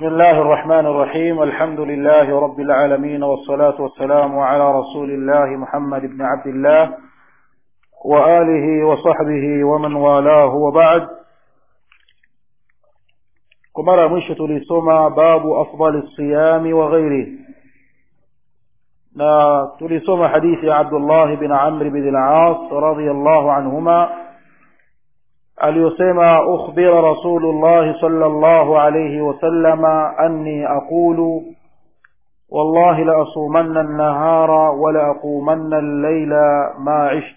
بسم الله الرحمن الرحيم الحمد لله رب العالمين والصلاة والسلام على رسول الله محمد بن عبد الله وآله وصحبه ومن والاه وبعد كمرة مشة tulisoma babu afdal الصيام وغيره na tulisoma hadithi ya Abdullah bin Amr bin al-As radiyallahu anhuma aliyosema ukhbira rasulullah sallallahu alayhi wasallama anni aqulu والله لأصومن النهار ولأقومن الليل ما عشت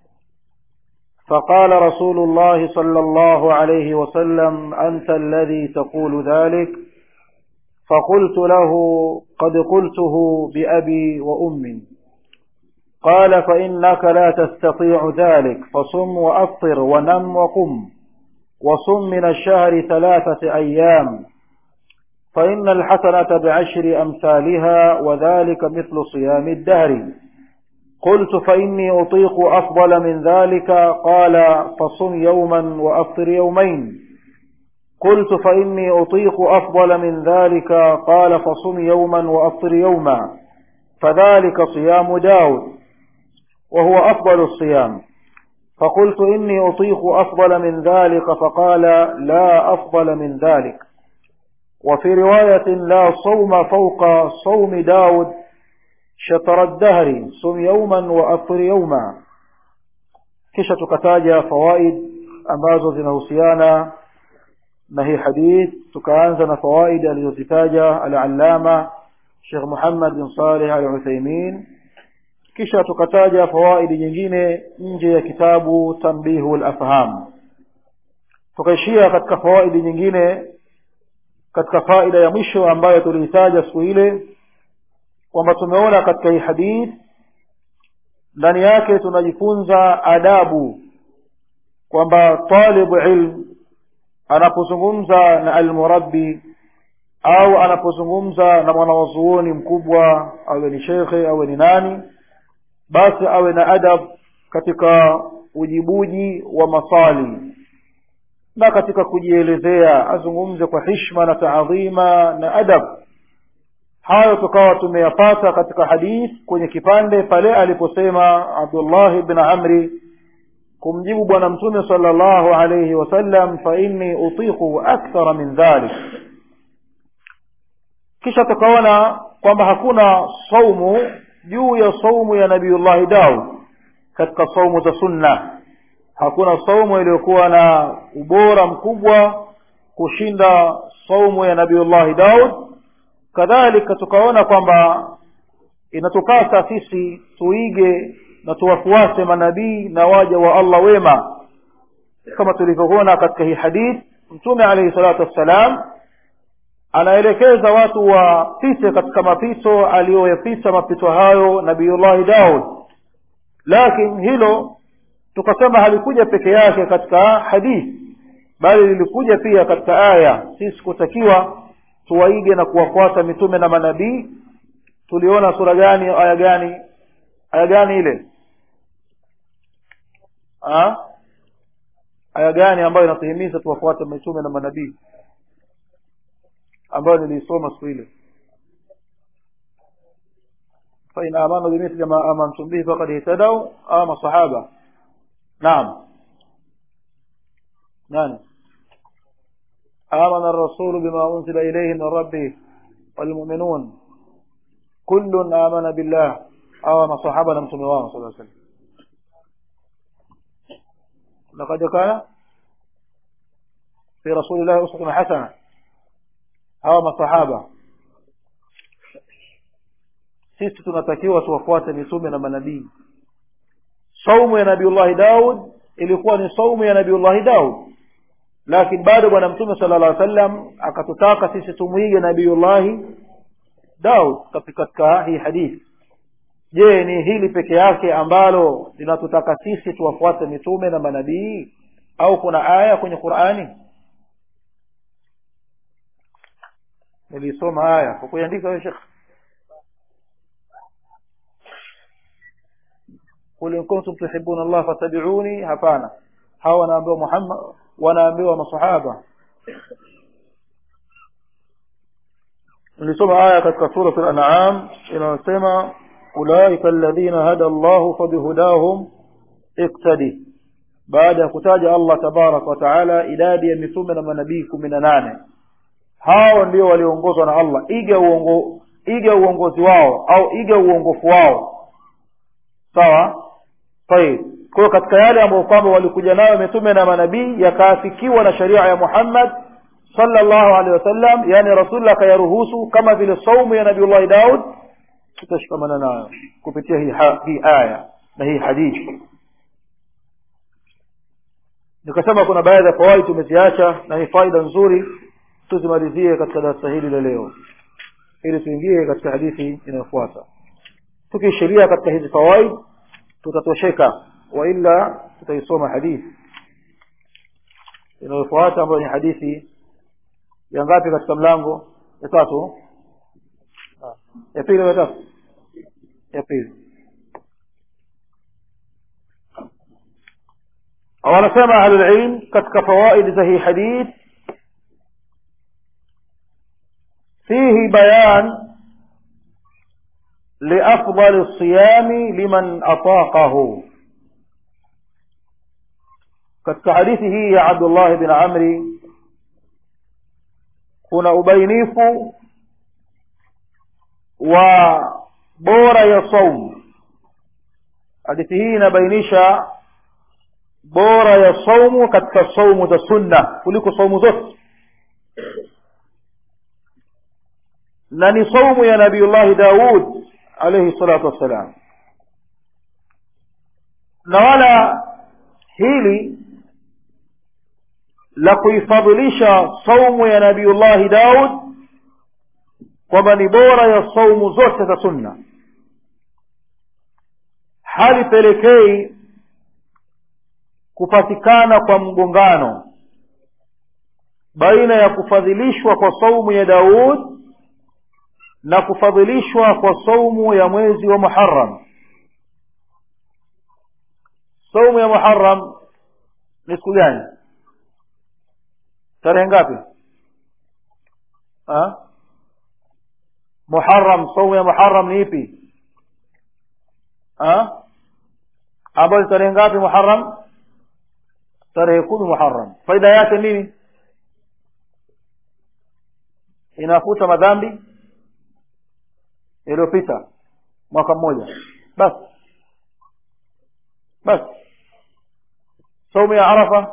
فقال رسول الله صلى الله عليه وسلم أنت الذي تقول ذلك فقلت له قد قلته بأبي وأمي قال فإنك لا تستطيع ذلك فصم وأفطر ونم وقم وصم من الشهر ثلاثة أيام فإن الحسنة بعشر أمثالها وذلك مثل صيام الدهر قلت فإني أطيق أفضل من ذلك قال فصم يوما وأفطر يومين قلت فإني أطيق أفضل من ذلك قال فصم يوما وأفطر يوما فذلك صيام داود وهو أفضل الصيام فقلت إني أطيق أفضل من ذلك فقال لا أفضل من ذلك وفي رواية لا صوم فوق صوم داود شطر الدهر صم يوما وأفطر يوما kisha tukataja fawaid ambazo zinahusiana na hii hadith tukaanza na fawaid alizozitaja al-allama Sheikh Muhammad bin Saleh al-Uthaymeen kisha tukataja fawaid nyingine nje ya kitabu Tanbihu al-Afham tukaishia katika fawaid nyingine katika faida ya mwisho ambayo tuliitaja siku ile kwamba tumeona katika hii hadith ndani yake tunajifunza adabu kwamba talibu ilm anapozungumza na almurabbi au anapozungumza na mwanawazuoni mkubwa awe ni shekhe awe ni nani basi awe na adab katika ujibuji wa maswali na katika kujielezea azungumze kwa hishma na taadhima na adab hayo tukawa tumeyapata katika hadith kwenye kipande pale aliposema Abdullah ibn Amri kumjibu bwana mtume sallallahu alayhi wasallam fa inni utiqu akthara min dhalik kisha tukaona kwamba hakuna saumu juu ya saumu ya nabiullahi Daud katika saumu za sunna hakuna saumu iliyokuwa na ubora mkubwa kushinda saumu ya nabiullahi Daud kadhalika tukaona kwamba inatupasa sisi tuige na tuwafuate manabii na waja wa Allah wema kama tulivyoona katika hii hadith mtume alayhi salatu wassalam anaelekeza watu wapite katika mapito aliyoyapita mapito hayo nabiullahi Daud lakini hilo tukasema halikuja peke yake katika hadith bali lilikuja pia katika aya sisi kutakiwa tuwaige na kuwafuata mitume na manabii tuliona sura gani aya gani aya gani ile ha? aya gani ambayo inatuhimiza tuwafuate mitume na manabii ambayo nilisoma siku ile فإن آمنوا بمثل ما آمنتم به فقد اهتدوا آم الصحابة نعم نعم آمن الرسول بما أنزل إليه من ربه والمؤمنون كل آمن بالله آمن صحابة لم تمواه صلى الله عليه وسلم لقد كان في رسول الله أسوة حسنة آمن صحابة sisi tunatakiwa tuwafuate mitume na manabii saumu ya nabiullahi daud ilikuwa ni saumu ya nabiullahi daud lakini bado bwana mtume sala llah sallam akatutaka sisi tumwige nabiullahi daud katika hii hadithi je ni hili peke yake ambalo linatutaka sisi tuwafuate mitume na manabii au kuna aya kwenye qurani nilisoma aya kwa kuiandika wewe shekh qul in kuntum tuhibbuna allah fattabi'uni hapana hawa wanaambiwa muhammad wanaambiwa masahaba nilisoma aya katika surat al-an'am inayosema ulaika alladhina hada Allahu fabihudahum iqtadi baada ya kutaja Allah tabarak wa taala idadi ya mitume na manabii kumi na nane hao ndio walioongozwa na Allah iga uongo iga uongozi wao au iga uongofu wao sawa tayib kwa hiyo katika yale ambayo kwamba walikuja nayo mitume na manabii yakaafikiwa na sharia ya Muhammad sallallahu alaihi wasallam yani rasulullah akayaruhusu kama vile saumu ya nabiullahi Daud tutashikamana nayo kupitia hii, ha, hii aya na hii hadithi nikasema kuna baadhi ya fawaid tumeziacha na ni faida nzuri tuzimalizie katika darasa hili la leo ili tuingie katika hadithi inayofuata tukiishiria katika hizi fawaid tutatosheka wa illa tutaisoma hadithi inayofuata ambayo ni hadithi ya ngapi katika mlango ya tatu ya pili ya tatu ya pili wanasema ahlulilm katika fawaid za hii hadith fihi bayan لأفضل الصيام لمن أطاقه katika hadithi hii ya Abdullah bin Amri kuna ubainifu wa bora ya saumu hadithi hii inabainisha bora ya saumu katika saumu za sunna kuliko saumu zote na ni saumu ya nabiullahi daud alaihi salatu wassalam na wala hili la kuifadhilisha saumu ya nabiullahi daud kwamba ni bora ya saumu zote za sunna halipelekei kupatikana kwa mgongano baina ya kufadhilishwa kwa saumu ya daud na kufadhilishwa kwa saumu ya mwezi wa muharam saumu ya muharam ni siku gani tarehe ngapi ha? muharam saumu ya muharam ni ipi ha? ambayo ni tarehe ngapi muharam tarehe kumi muharam faida yake nini inafuta madhambi yaliyopita mwaka mmoja basi basi saumu ya arafa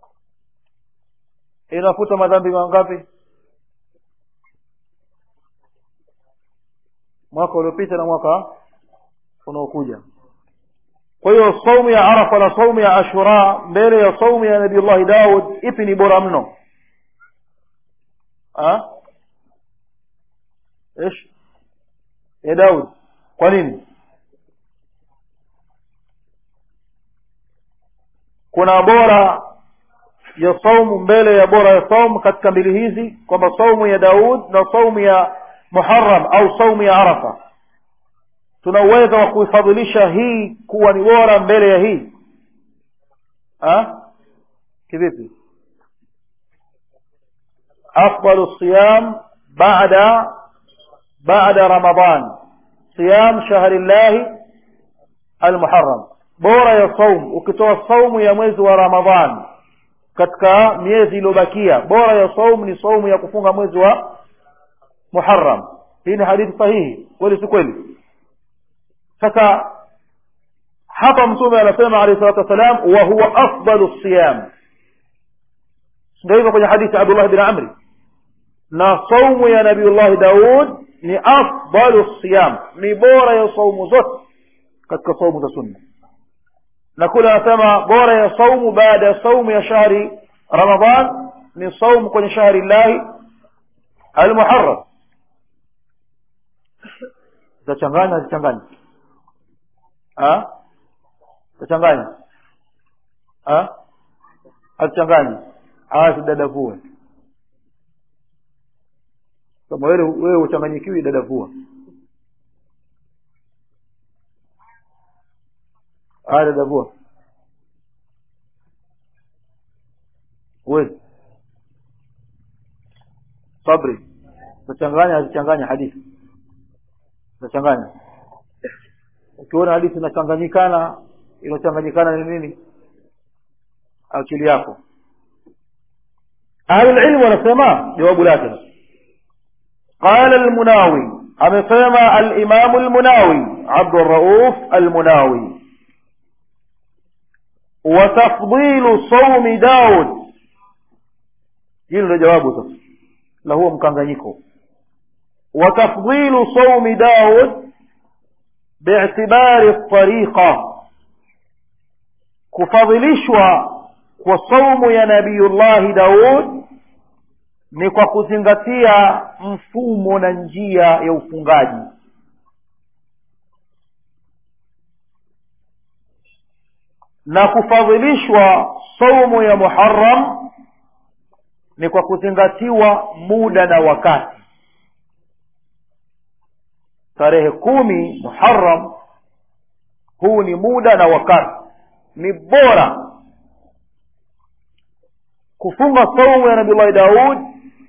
inafuta madhambi mangapi mwaka uliopita na mwaka unaokuja kwa hiyo saumu ya arafa na saumu ya ashura mbele ya saumu ya nabiullahi daud ipi ni bora mno ايش ya daud kwa nini kuna bora ya saumu mbele ya bora ya saumu katika mbili hizi kwamba saumu ya daud na saumu ya muharam au saumu ya arafa tuna uwezo wa kuifadhilisha hii kuwa ni bora mbele ya hii ha? kivipi afdalu siyam baada baada ramadan siyam shahri llahi almuharram bora ya saum ukitoa saumu ya mwezi wa ramadhan katika miezi iliyobakia bora ya saumu ni saumu ya kufunga mwezi wa muharram hii ni hadithi sahihi kweli si kweli sasa hapa mtume anasema alayhi salatu wassalam wa huwa afdalu siyam ndio hivyo kwenye hadithi ya abdullah bin amri na saumu ya nabiullahi daud ni afdalu siyam ni bora ya saumu zote katika saumu za sunna na kule anasema bora ya saumu baada ya saumu ya shahri ramadan ni saumu kwenye shahri llahi almuharram zitachanganya zichanganya tachanganya hazichanganya haya sidadavue kama wewe wewe uchanganyikiwi dadavua haya dadavua huwezi sabri utachanganya azichanganya hadithi utachanganya ukiona hadithi inachanganyikana iliyochanganyikana ni nini akili yako ahlulilmu wanasema jawabu lake qala almunawi amesema alimamu almunawi abdurauf almunawi watafdilu saumi daud hilo ndio jawabu sasa la huo mkanganyiko watafdilu saumi daud biitibari tariqa kufadhilishwa kwa saumu ya nabiyullahi daud ni kwa kuzingatia mfumo na njia ya ufungaji na kufadhilishwa saumu ya muharam ni kwa kuzingatiwa muda na wakati tarehe kumi muharam huu ni muda na wakati ni bora kufunga saumu ya nabillahi daud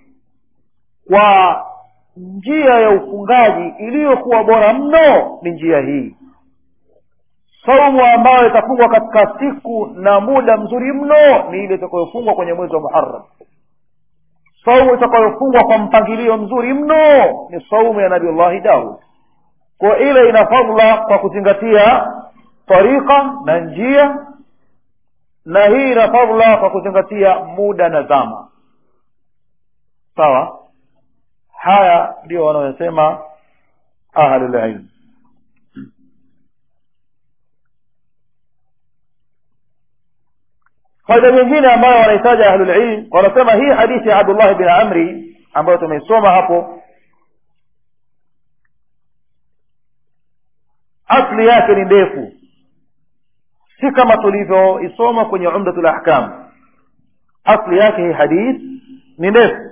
kwa njia ya ufungaji iliyokuwa bora mno ni njia hii saumu ambayo itafungwa katika siku na muda mzuri mno ni ile itakayofungwa kwenye mwezi wa muharam saumu itakayofungwa kwa mpangilio mzuri mno ni saumu ya nabiullahi daud kwa ile ina fadla kwa kuzingatia tariqa na njia na hii ina fadla kwa kuzingatia muda na zama sawa haya ndio wanaosema ahlulilm faida nyingine ambayo wanahitaji ahlulilm wanasema hii hadithi ya abdullah bin amri ambayo tumeisoma hapo asli yake ni ndefu si kama tulivyoisoma kwenye umdatul ahkam asli yake hii hadith ni ndefu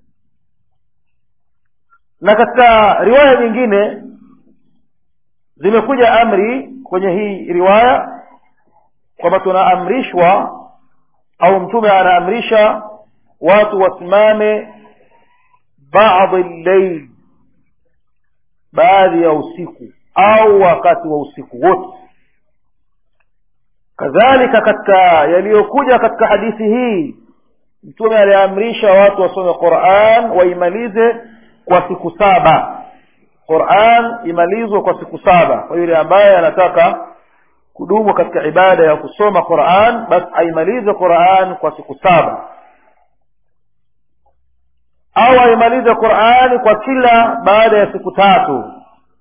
na katika riwaya nyingine zimekuja amri kwenye hii riwaya kwamba tunaamrishwa au mtume anaamrisha watu wasimame baadhi llail baadhi ya usiku au wakati wa usiku wote kadhalika katika yaliyokuja katika hadithi hii mtume aliamrisha watu wasome quran waimalize kwa siku saba quran imalizwe kwa siku saba kwa yule ambaye anataka kudumu katika ibada ya kusoma quran basi aimalize quran kwa siku saba au aimalize qurani kwa kila baada ya siku tatu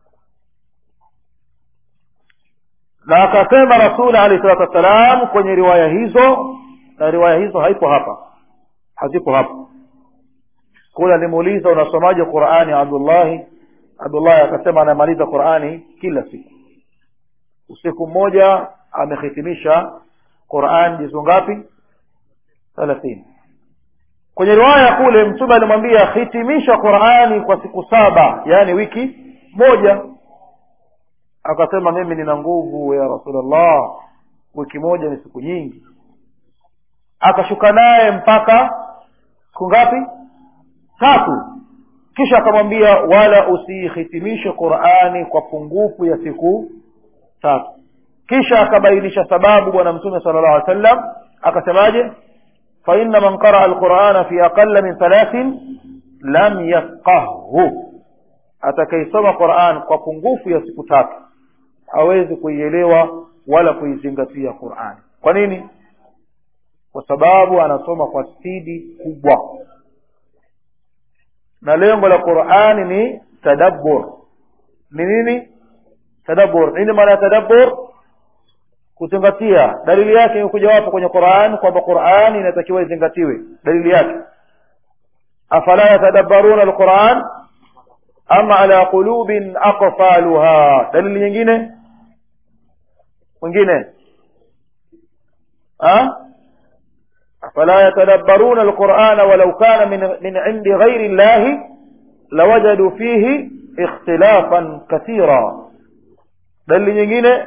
na akasema rasuli alehi salatu wassalam kwenye riwaya hizo na riwaya hizo haipo hapa hazipo hapa kule alimuuliza unasomaje qurani abdullahi abdullahi akasema anamaliza qurani kila siku usiku mmoja amehitimisha quran jizu ngapi thelathini kwenye riwaya kule mtume alimwambia hitimisha qurani kwa siku saba yaani wiki moja akasema mimi nina nguvu ya rasulllah wiki moja ni siku nyingi akashuka naye mpaka siku ngapi tatu kisha akamwambia wala usiihitimishe qurani kwa pungufu ya siku tatu kisha akabainisha sababu bwana mtume sala llahu alih wasallam akasemaje faina man qaraa alqurana fi aqala min thalathin lam yafqahhu atakaisoma quran kwa pungufu ya siku tatu hawezi kuielewa wala kuizingatia qurani kwa nini kwa sababu anasoma kwa spidi kubwa na lengo la qurani ni tadabbur ni nini tadabbur nini maana ya tadabbur kuzingatia dalili yake imekuja wapo kwenye quran kwamba qurani inatakiwa izingatiwe dalili yake afala yatadabbaruna alquran ama ala qulubin aqfaluha dalili nyingine mwingine afala yatadabbaruna alqurana walau kana min, min indi ghairi llahi lawajadu fihi ikhtilafan kathira dalili nyingine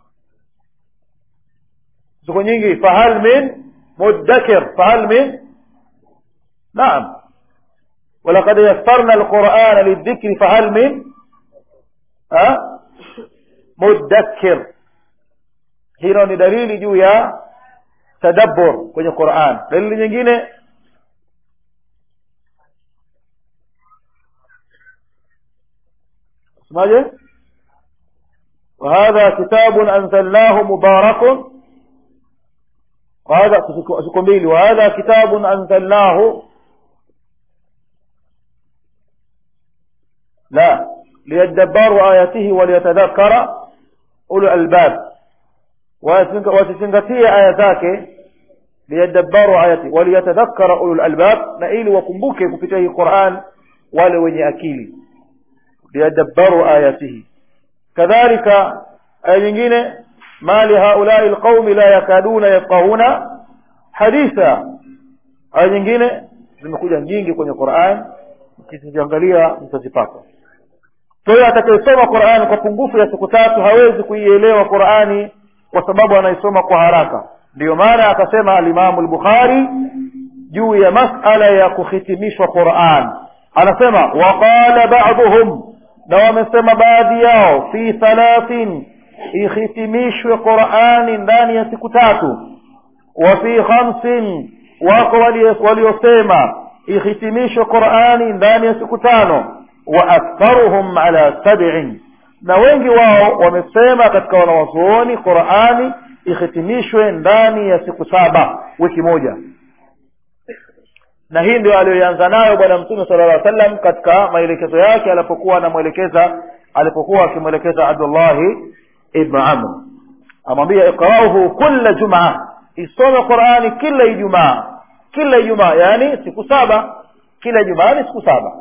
ziko nyingi fahal min muddakir fahal min naam walaqad yassarna alqurana lidhikri fahal min ha? mudakkir hilo ni dalili juu ya tadabbur kwenye quran dalili nyingine اسمعي وهذا كتاب أنزلناه مبارك وهذا سكمبيلي وهذا كتاب أنزلناه لا ليدبروا آياته وليتذكر أولو الألباب wasizingatie aya zake liyadabbaru ayati waliyatadhakkara ulul albab na ili wakumbuke kupitia hii Qur'an wale wenye akili liyadabbaru ayatihi kadhalika aya nyingine ma li haulai alqaumi la yakaduna yafqahuna haditha aya nyingine zimekuja nyingi kwenye Qur'an ukiziangalia mtazipata kwa hiyo atakayesoma Qur'an kwa pungufu ya siku tatu hawezi kuielewa Qur'ani kwa sababu anaisoma kwa haraka ndiyo maana akasema alimamu al-Bukhari juu ya masala ya kuhitimishwa Qur'an anasema waqala ba'dhum na wamesema baadhi yao fi thalathin ihitimishwe Qur'ani ndani ya siku tatu wa fi khamsin wako waliosema ihitimishwe Qur'ani ndani ya siku tano wa aktharuhum ala sab'in na wengi wao wamesema katika wanawazuoni Qur'ani ihitimishwe ndani ya siku saba wiki moja na hii ndio aliyoanza nayo bwana mtume sallallahu alaihi wasallam katika maelekezo yake alipokuwa anamwelekeza alipokuwa akimwelekeza Abdullah ibn Amr amwambia iqra'uhu kulla jumaa isome Qur'ani kila Ijumaa kila Ijumaa yani siku saba kila Ijumaa ni siku saba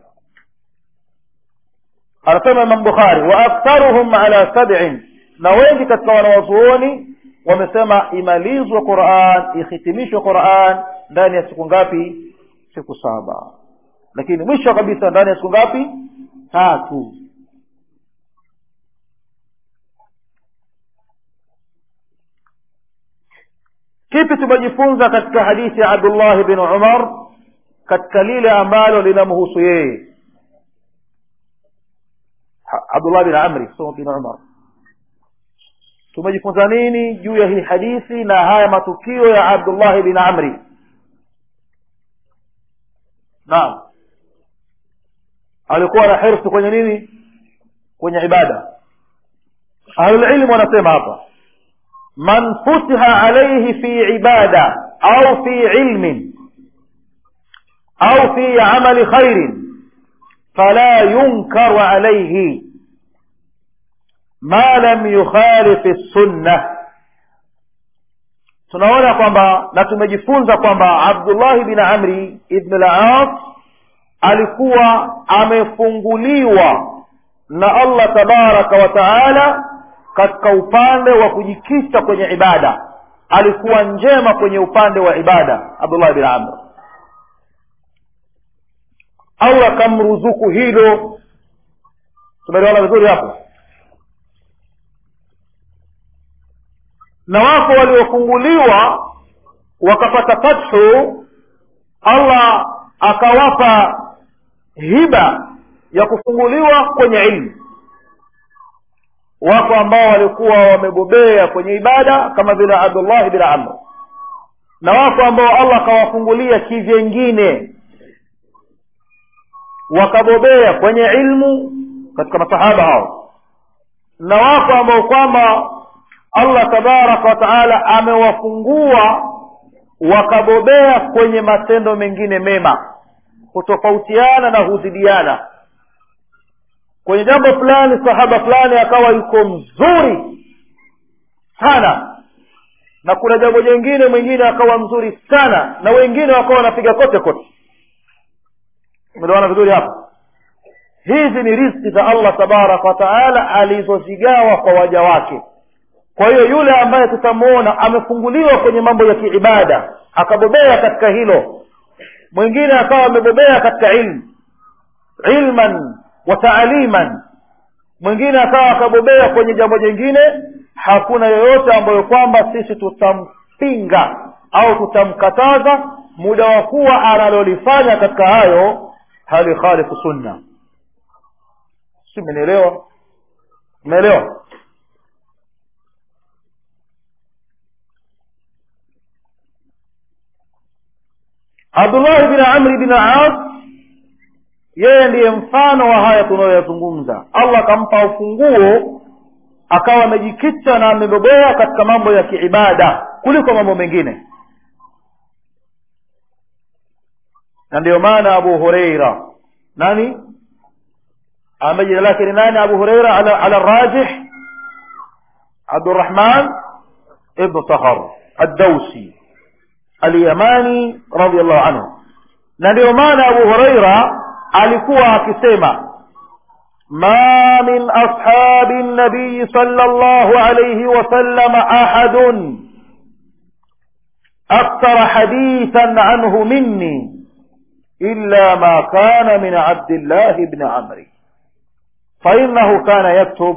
anasema Imam Bukhari wa aktharuhum ala sab'in na wengi katika wanawazuoni wamesema imalizwe Qur'an ihitimishwe Qur'an ndani ya siku ngapi siku saba lakini mwisho kabisa ndani ya siku ngapi tatu kipi tumejifunza katika hadithi ya Abdullah bin Umar katika lile ambalo linamhusu yeye Abdullah bin Amri sio bin Umar tumejifunza nini juu ya hii hadithi na haya matukio ya Abdullah bin Amri naam alikuwa na hirsi kwenye nini kwenye ibada ahlul ilm wanasema hapa man futiha alayhi fi ibada au fi ilmin au fi amali khairin fala yunkaru alayhi ma lam yukhalif sunna tunaona kwamba na tumejifunza kwamba Abdullah bin Amri ibn al-As alikuwa amefunguliwa na Allah tabaraka wa taala katika upande wa kujikita kwenye ibada alikuwa njema kwenye upande wa ibada Abdullah bin Amr Allah akamruzuku hilo tumeelewana vizuri hapo na wako waliofunguliwa wakapata fathu Allah akawapa hiba ya kufunguliwa kwenye ilmu wako ambao walikuwa wamebobea kwenye ibada kama vile Abdullah bin Amr na wako ambao Allah akawafungulia kivyengine wakabobea kwenye ilmu katika masahaba hao na wako ambao kwamba Allah tabaraka wa taala amewafungua wakabobea kwenye matendo mengine mema kutofautiana na huzidiana kwenye jambo fulani sahaba fulani akawa yuko mzuri sana na kuna jambo jingine mwingine akawa mzuri sana na wengine wakawa wanapiga kote kote umeelewana vizuri hapa hizi ni riziki za Allah tabaraka wa taala alizozigawa kwa waja wake kwa hiyo yule ambaye tutamwona amefunguliwa kwenye mambo ya kiibada akabobea katika hilo mwingine akawa amebobea katika ilmu ilman wa taaliman mwingine akawa akabobea kwenye jambo jingine hakuna yoyote ambayo kwamba sisi tutampinga au tutamkataza muda wa kuwa analolifanya katika hayo hali khalifu sunna si mmenielewa mmeelewa abdullahi bin amri bin as yeye ndiye mfano wa haya tunayoyazungumza allah akampa ufunguo akawa amejikita na amebobea katika mambo ya kiibada kuliko mambo mengine na ndiyo maana abu hureira nani ambaye jina lake ni nani abu hureira ala, ala rajih abdurahman ibnu sakhar addausi alyamani radiallahu anhu na ndiyo maana abu hureira alikuwa akisema ما من أصحاب النبي صلى الله عليه وسلم أحد أكثر حديثا عنه مني إلا ما كان من عبد الله بن عمرو فإنه كان يكتب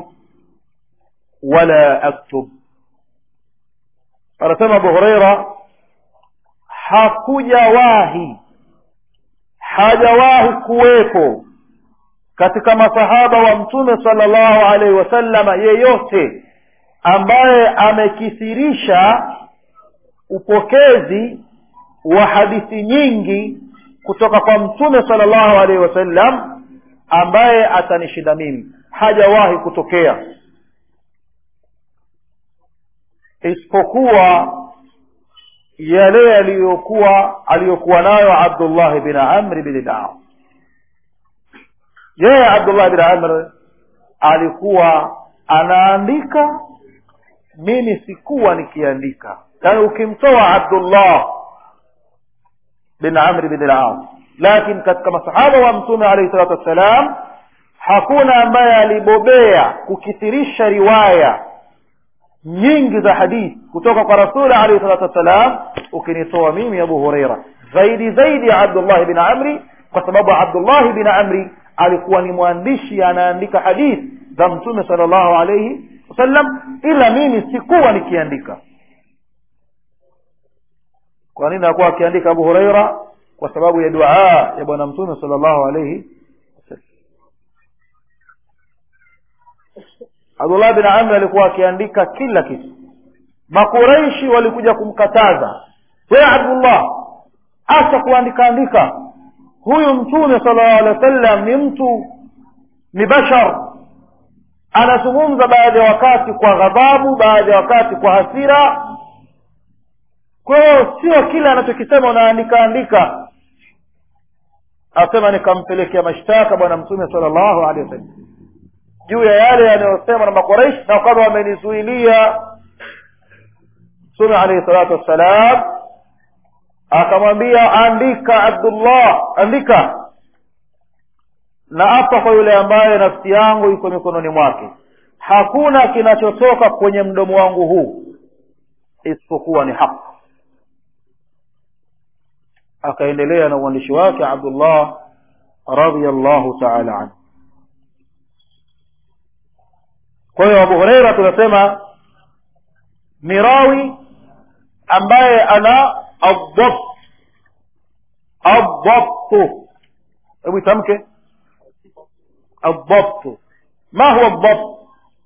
ولا أكتب anasema abu hureira hakujawahi hajawahi kuwepo katika masahaba wa mtume salllahu alaihi wasallama yeyote ambaye amekithirisha upokezi wa hadithi nyingi kutoka kwa mtume salllahu alaihi wasallam ambaye atanishinda mimi hajawahi kutokea isipokuwa yale yaliyokuwa aliyokuwa nayo abdullah bin amri bin al yeye abdullah bin amr alikuwa anaandika mimi sikuwa nikiandika yaani ukimtoa abdullah bin amri bin al lakini katika masahaba wa mtume alaihi salatu wassalam hakuna ambaye alibobea kukithirisha riwaya nyingi za hadithi kutoka kwa rasuli alaihi salatu wassalam ukinitoa mimi abu hureira zaidi zaidi ya abdullahi bin amri kwa sababu abdullahi bin amri alikuwa ni mwandishi anaandika hadithi za mtume sala llahu alaihi wasallam ila mimi sikuwa nikiandika kwa nini akuwa akiandika abu hureira kwa sababu ya duaa ya bwana mtume sala llahu alaihi abdullah bin amri alikuwa akiandika kila kitu makureishi walikuja kumkataza we abdullah acha kuandika andika huyu mtume sala llahu alehi wa sallam ni mtu ni bashar anazungumza baadhi ya wakati kwa ghadhabu baadhi ya wakati kwa hasira kwa hiyo sio kile anachokisema unaandika andika asema nikampelekea mashtaka bwana mtume sala llahu alehi wasallam juu ya yale yanayosema na makoreishi na kwamba wamenizuilia mtume alaihi salatu wassalam akamwambia andika abdullah andika na apa kwa yule ambaye nafsi yangu iko mikononi mwake hakuna kinachotoka kwenye mdomo wangu huu isipokuwa ni haq akaendelea na uandishi wake abdullah radiallahu taala anhu kwa hiyo abu hureira tunasema ni rawi ambaye ana addabt adabtu hebu itamke adabtu ma huwa dabt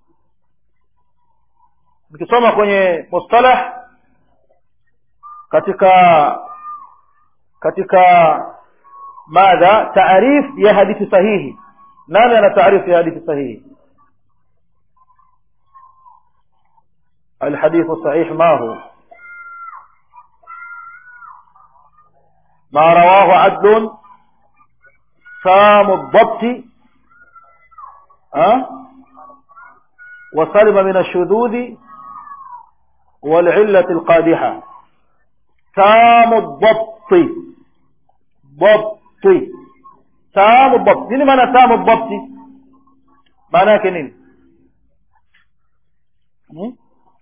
nikisoma kwenye mustalah katika katika madha taarif ya hadithi sahihi nani ana taarifu ya hadithi sahihi الحديث الصحيح ما هو ما رواه عدل سام الضبط أه؟ وسلم من الشذوذ والعلة القادحة سام الضبط ضبط سام الضبط نini maana سام الضبط maana yake nini hmm?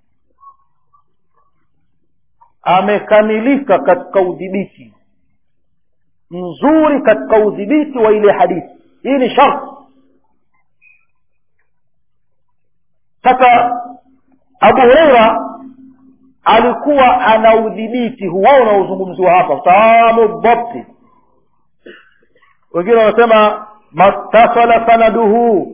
amekamilika katika udhibiti mzuri katika udhibiti wa ile hadithi hii ni sharti sasa abu hureira alikuwa ana udhibiti huo unaozungumziwa hapa tamu dhabti wengine wanasema mattasala sanaduhu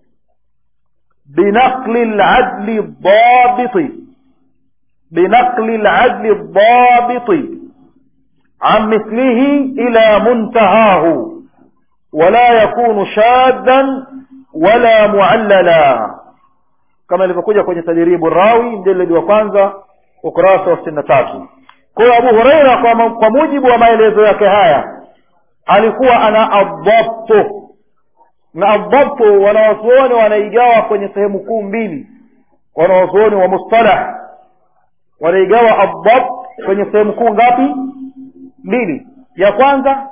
binaqli ladli dabiti binaqli ladli dabiti عن مثله إلى منتهاه ولا يكون شاذا ولا معللا كما ilivyokuja kwenye tadribu rawi mjeledi wa kwanza ukurasa wa sitini na tatu kwa hiyo abu hureira kwa, kwa mujibu wa maelezo yake haya alikuwa ana adhabtu na adhabtu wanawazuoni wanaigawa kwenye sehemu kuu mbili wanawazuoni wa mustalah wanaigawa adhabt kwenye sehemu kuu ngapi mbili ya kwanza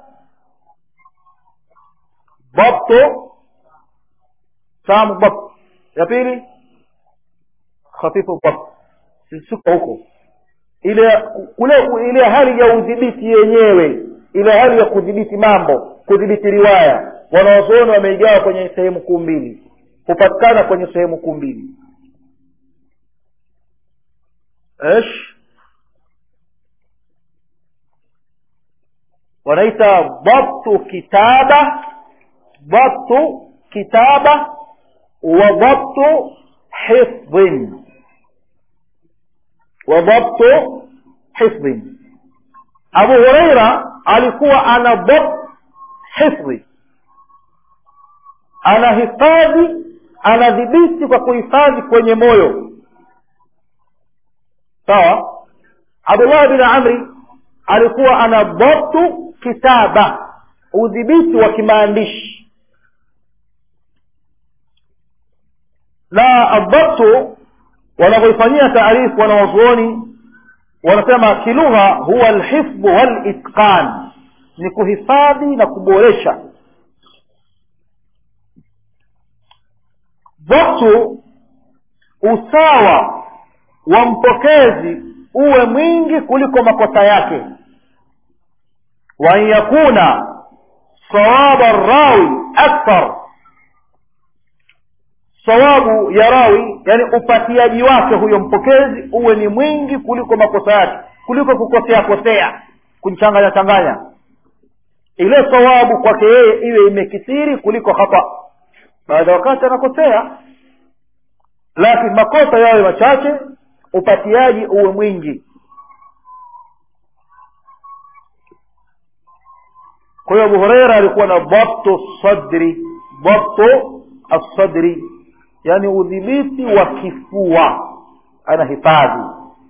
dhabtu tamu dhabt ya pili khafifu dhabt sisuka huko ile ule ile hali ya udhibiti yenyewe ile hali ya kudhibiti mambo kudhibiti riwaya wanawazuoni wameigawa kwenye sehemu kuu mbili hupatikana kwenye sehemu kuu mbili ايش wanaita dhabtu kitaba dhabtu kitaba wa dhabtu hifdhin wa dhabtu hifdhin abu hureira alikuwa ana dhabt hifdhi anahifadhi anadhibiti kwa kuhifadhi kwenye moyo sawa abdullah bin amri alikuwa ana dhabtu kitaba udhibiti wa kimaandishi na adhabtu wanavyoifanyia taarifu wanawazuoni wanasema kilugha huwa alhifdhu walitqan ni kuhifadhi na kuboresha dhabtu usawa wa mpokezi uwe mwingi kuliko makosa yake وأن يكون صواب الراوي أكثر sawabu ya rawi yani upatiaji wake huyo mpokezi uwe ni mwingi kuliko makosa yake kuliko kukosea kosea kumchanganya changanya ile sawabu kwake yeye iwe imekithiri kuliko hapa baada ya wakati anakosea lakini makosa yawe machache upatiaji uwe mwingi kwa hiyo abu hureira alikuwa na dhabtu sadri dhabtu assadri yani udhibiti wa kifua anahifadhi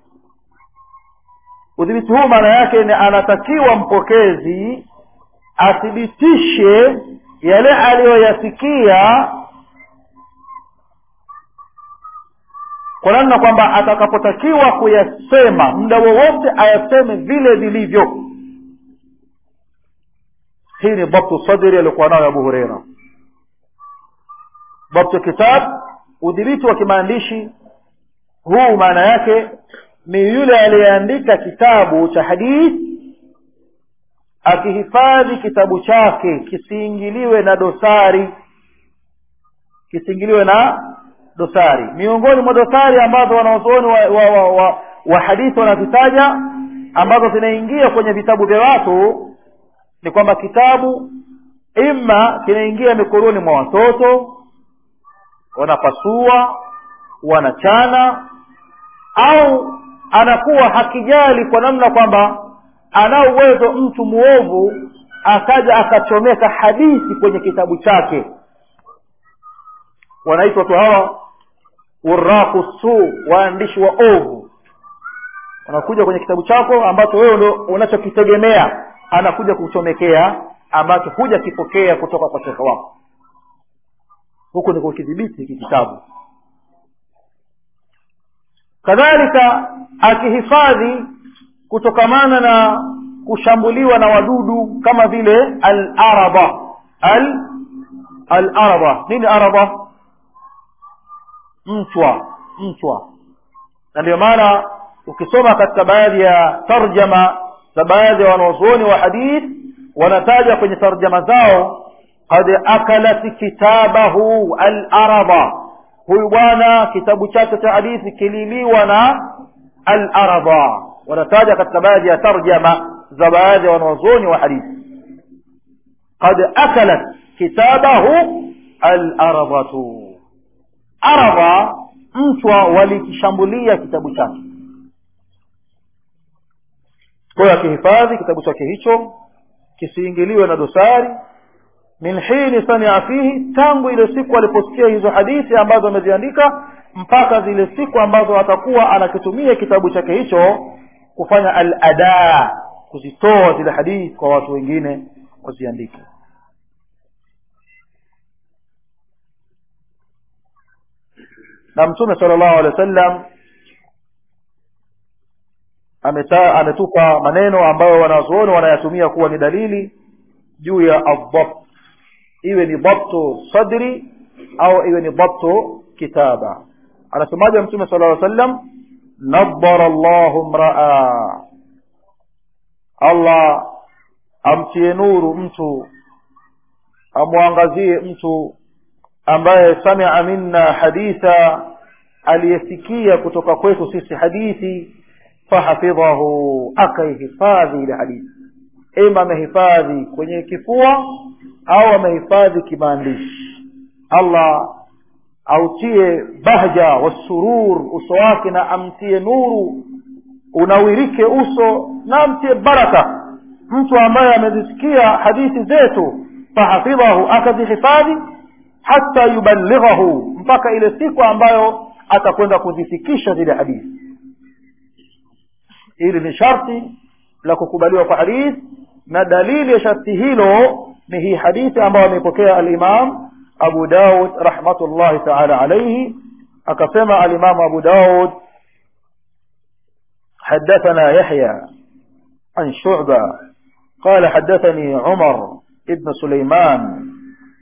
udhibiti huu maana yake ni anatakiwa mpokezi athibitishe yale aliyoyasikia kwa namna kwamba atakapotakiwa kuyasema muda wowote ayaseme vile vilivyo hii ni dhabtu sadri aliokuwa nayo abu hureira dhabtu kitab udhibiti wa kimaandishi huu maana yake ni yule aliyeandika kitabu cha hadithi akihifadhi kitabu chake kisiingiliwe na dosari kisiingiliwe na dosari miongoni mwa dosari ambazo wanaozuoni wa, wa, wa, wa, wa hadithi wanazitaja ambazo zinaingia kwenye vitabu vya watu ni kwamba kitabu ima kinaingia mikononi mwa watoto wanapasua wanachana au anakuwa hakijali kwa namna kwamba ana uwezo mtu muovu akaja akachomeka hadithi kwenye kitabu chake wanaitwa tu hawa uraku suu waandishi wa ovu wanakuja kwenye kitabu chako ambacho wewe ndo unachokitegemea anakuja kuchomekea ambacho huja kipokea kutoka kwa shekhe wako huku ni kukidhibiti hiki kitabu kadhalika akihifadhi kutokamana na kushambuliwa na wadudu kama vile al-araba al al-araba nini araba mchwa mchwa na ndio maana ukisoma katika baadhi ya tarjama za baadhi ya wanaozuoni wa hadith wanataja kwenye tarjama zao qad akalat kitabahu al-araba huyu bwana kitabu chake cha hadithi kililiwa na al-araba wanataja katika baadhi ya tarjama za baadhi ya wanawazuoni wa hadithi qad akalat kitabahu alardhatu ardha mchwa walikishambulia kitabu chake kwa hiyo akihifadhi kitabu chake hicho kisiingiliwe na dosari min hini samia fihi tangu ile siku aliposikia hizo hadithi ambazo ameziandika mpaka zile siku ambazo atakuwa anakitumia kitabu chake hicho kufanya al ada kuzitoa zile hadithi kwa watu wengine waziandike na mtume sala llahu alehi wa sallam ameta ametupa maneno ambayo wanazuoni wanayatumia kuwa ni dalili juu ya adhabt iwe ni dhabtu sadri au iwe ni dhabtu kitaba anasemaje mtume sala llaw sallam nadara llahu mraa allah amtie nuru mtu amwangazie mtu ambaye samia minna haditha aliyesikia kutoka kwetu sisi hadithi fahafidhahu akaihifadhi ile hadithi ima amehifadhi kwenye kifua au amehifadhi kimaandishi allah autie bahja wasurur uso wake na amtie nuru unawirike uso na amtie baraka mtu ambaye amezisikia hadithi zetu fahafidhahu akazihifadhi hata yuballighahu mpaka ile siku ambayo atakwenda kuzifikisha zile hadithi hili ni sharti la kukubaliwa kwa hadithi na dalili ya sharti hilo ni hii hadithi ambayo ameipokea alimam abu daud rahmatullahi taala alaihi akasema alimamu abu daud حدثنا يحيى عن شعبة قال حدثني عمر ابن سليمان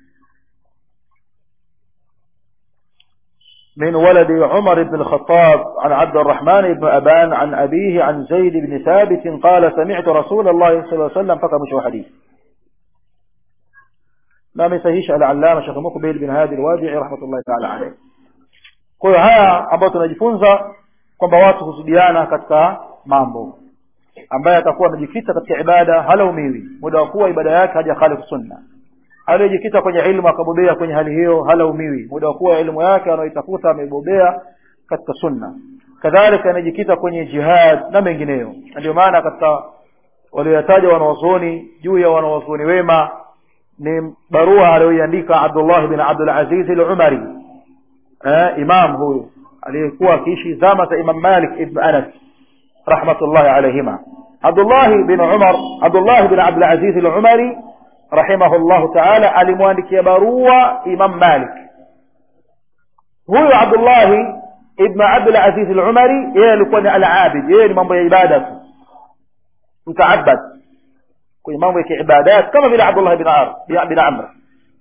من ولد عمر بن الخطاب عن عبد الرحمن بن أبان عن أبيه عن زيد بن ثابت قال سمعت رسول الله صلى الله عليه وسلم فكمش حديث ما مسهيش العلامة شيخ مقبل بن هادي الوادعي رحمة الله تعالى عليه kwa hiyo haya ambayo tunajifunza kwamba watu husudiana katika mambo ambaye atakuwa amejikita katika ibada halaumiwi muda wa kuwa ibada yake hajakhalifu sunna aliyejikita kwenye ilmu akabobea kwenye hali hiyo halaumiwi muda wa kuwa elimu yake anaoitafuta amebobea katika sunna kadhalika anajikita kwenye jihad na mengineyo na ndio maana katika walioyataja wanawazuoni juu ya wanawazuoni wema ni barua aliyoiandika abdullah bin abdul aziz al-umari eh, imam huyu aliyekuwa akiishi zama za imam malik ibn anas rahmatullahi alayhima abdullah bin umar abdullah bin abdul aziz al-umari rahimahullahu taala alimwandikia barua imam malik huyu abdullahi ibn abdul aziz al-umari yeye alikuwa ni al-abid yeye ni mambo ya ibada tu mtaabad kwenye mambo ya kiibadat kama vile abdullah bin ar bin amr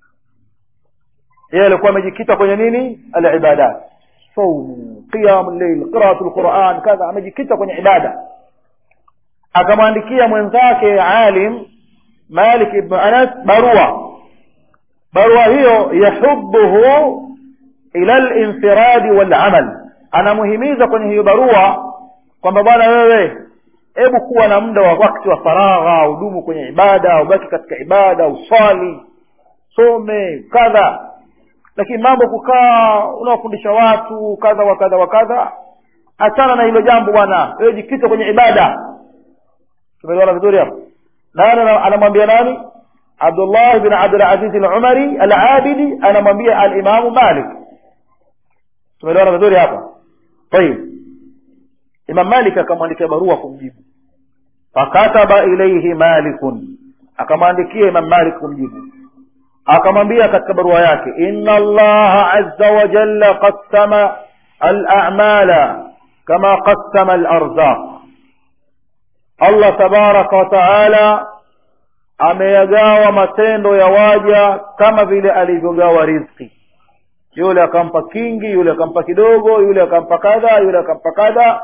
yeye alikuwa amejikita kwenye nini al-ibadat saumu qiyam al-layl qira'atu al-quran kadha amejikita kwenye ibada akamwandikia mwenzake alim malik ibn anas barua barua hiyo yahubuhu ila al-infiradi wal-amal anamuhimiza kwenye hiyo barua kwamba bwana wewe hebu kuwa na muda wa wakati wa faragha udumu kwenye ibada ubaki katika ibada uswali some kadha lakini mambo kukaa unawafundisha watu kadha wa kadha wa kadha achana na hilo jambo bwana wewe jikita kwenye ibada tumeelewana vizuri hapo nani anamwambia nani abdullah bin abdul aziz al-umari al-abidi anamwambia al-imam malik tumeelewana vizuri hapa tayib imam malik akamwandikia barua kumjibu fakataba ilayhi malikun akamwandikia imam malik kumjibu akamwambia katika barua yake inna allaha azza wa jalla qassama al-a'mala kama qassama al-arzaq Allah tabaraka wa taala ameyagawa matendo ya waja kama vile alivyogawa riziki yule akampa kingi yule akampa kidogo yule akampa kadha yule akampa kadha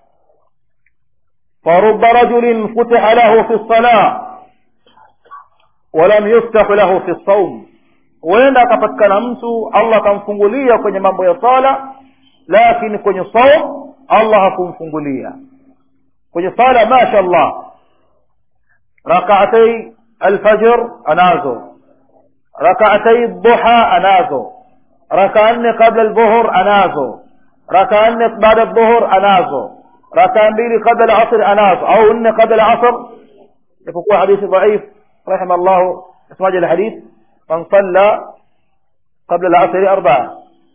فرب رجل فتح له في الصلاة ولم يفتح له في الصوم huenda akapatikana mtu allah akamfungulia kwenye mambo ya sala lakini kwenye saum allah hakumfungulia kwenye sala masha allah rakaatai alfajr anazo rakaatai duha anazo rakaa nne kabla aldhuhur anazo rakaa nne baada aldhuhur anazo rakaa mbili kabla alasr anazo au nne kabla alasr ipokuwa hadithi dhaif rahima llahu ismaji alhadith man salla qabla alasri arbaa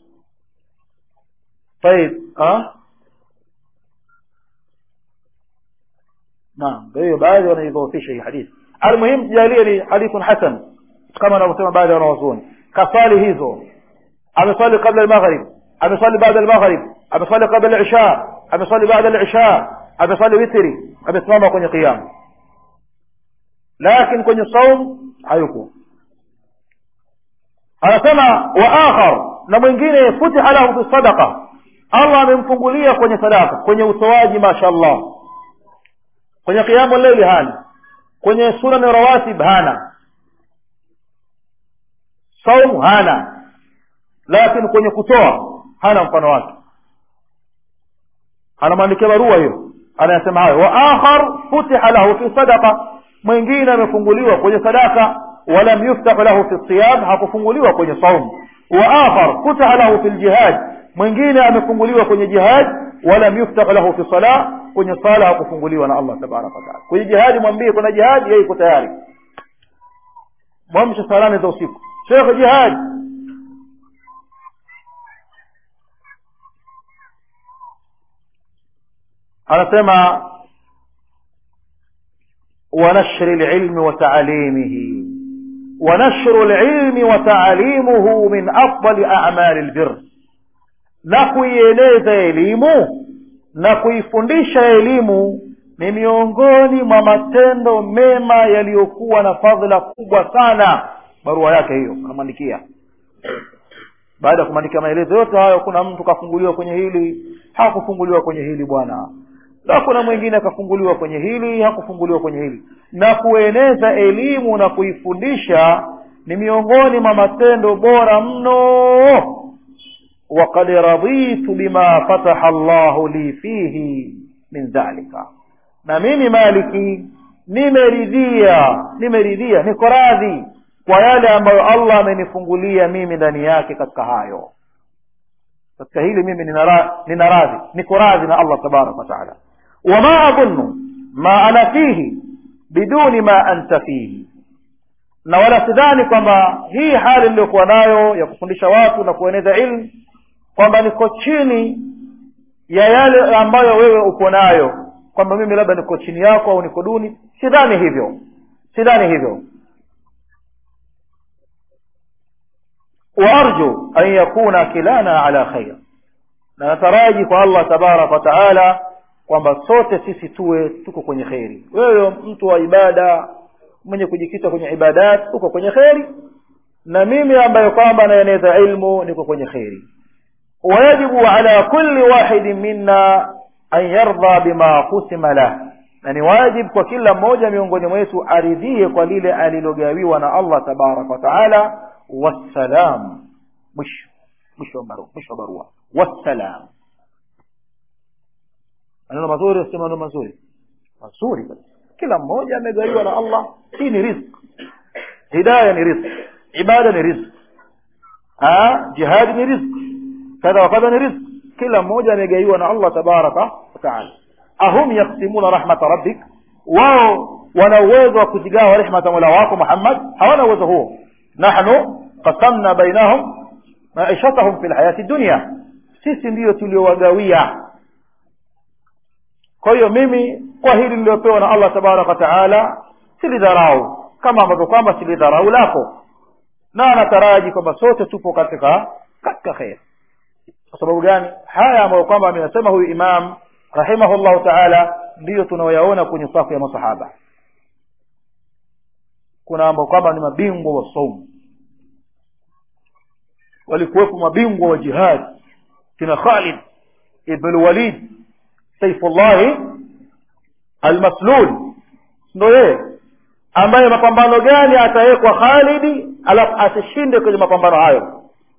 طيب ها نعم hiyo baadhi wanaidhoofisha hii hadithi almuhim tujalie ni hadithun hasan kama wanavyosema baadhi ya wanawazuoni kaswali hizo ameswali qabla almaghrib ameswali baada almaghrib ameswali qabla alisha ameswali baada alisha ameswali witri amesimama kwenye qiyam lakini kwenye saum hayuko anasema wa akhar na mwingine futiha lahu fi sadaqa allah amemfungulia kwenye sadaka kwenye utoaji mashallah kwenye qiyamu leili hana kwenye sunani rawatib hana saumu hana lakini kwenye kutoa hana mfano wake anamwandikia barua hiyo anayasema hayo wa akhar futiha lahu fi sadaqa mwingine amefunguliwa kwenye sadaka walam yuftahu lahu fi siyam hakufunguliwa kwenye saumu wa akhar futiha lahu fi ljihad mwingine amefunguliwa kwenye jihad walam yuftahu lahu fi sala kwenye sala hakufunguliwa na allah tabaraka wataala kwenye jihadi mwambie kuna jihadi yeye iko tayari mwamshe saa nane za usiku shekhe jihadi anasema ونشر العلم وتعليمه ونشر العلم وتعليمه من أفضل أعمال البر na kuieleza elimu na kuifundisha elimu ni miongoni mwa matendo mema yaliyokuwa na fadhila kubwa sana barua yake hiyo anamwandikia baada ya kumwandikia maelezo yote hayo kuna mtu kafunguliwa kwenye hili hakufunguliwa kwenye hili bwana na kuna mwingine akafunguliwa kwenye hili hakufunguliwa kwenye hili na kueneza elimu na kuifundisha ni miongoni mwa matendo bora mno وقد رضيت بما فتح الله لي فيه من ذلك na mimi maliki nimeridhia nimeridhia niko radhi kwa yale ambayo allah amenifungulia mimi ndani yake katika hayo katika hili mimi nina radhi niko radhi na allah tabaraka wataala wama adhunnu ma ana fihi biduni ma anta fihi na wala sidhani kwamba hii hali niliyokuwa nayo ya kufundisha watu na kueneza ilmu kwamba niko chini ya yale ambayo wewe uko nayo kwamba mimi labda niko chini yako au niko duni sidhani hivyo sidhani hivyo waarju an yakuna kilana ala khair na nataraji kwa allah tabaraka wataala kwamba sote sisi tuwe tuko kwenye kheri wewe mtu wa ibada mwenye kujikita kwenye ibadat uko kwenye kheri na mimi ambayo kwamba naeneza ilmu niko kwenye kheri ويجب على كل واحد منا أن يرضى بما قسم له na ni wajib kwa kila mmoja miongoni mwetu aridhie kwa lile alilogawiwa na allah tabaraka wataala wassalam mwisho mwisho wa barua wassalam maneno mazuri si maneno mazuri mazuri kila mmoja amegawiwa na allah hii ni rizq hidaya ni rizq ibada ni rizq jihadi ni rizq kadha wa kadha ni rizq kila mmoja amegaiwa na allah tabaraka wataala ahum yaksimuna rahmata rabbik wao wana uwezo wa kuzigawa rehma za mola wako muhammad hawana uwezo huo nahnu qasamna bainahum maishatahum fi lhayati dunia sisi ndiyo tuliowagawia kwa hiyo mimi kwa hili niliyopewa na allah tabaraka wataala silidharau kama ambavyo kwamba silidharau lako na nataraji kwamba sote tupo katika katika kheri kwa sababu gani haya ambayo kwamba ameyasema huyu imam rahimahullahu taala ndiyo tunaoyaona kwenye safu ya masahaba kuna ambao kwamba ni mabingwa wa saumu walikuwepo mabingwa wa jihad kina khalid ibn walid saifullahi almaslul ndo yeye ambaye mapambano gani atawekwa khalidi alafu asishinde kwenye mapambano hayo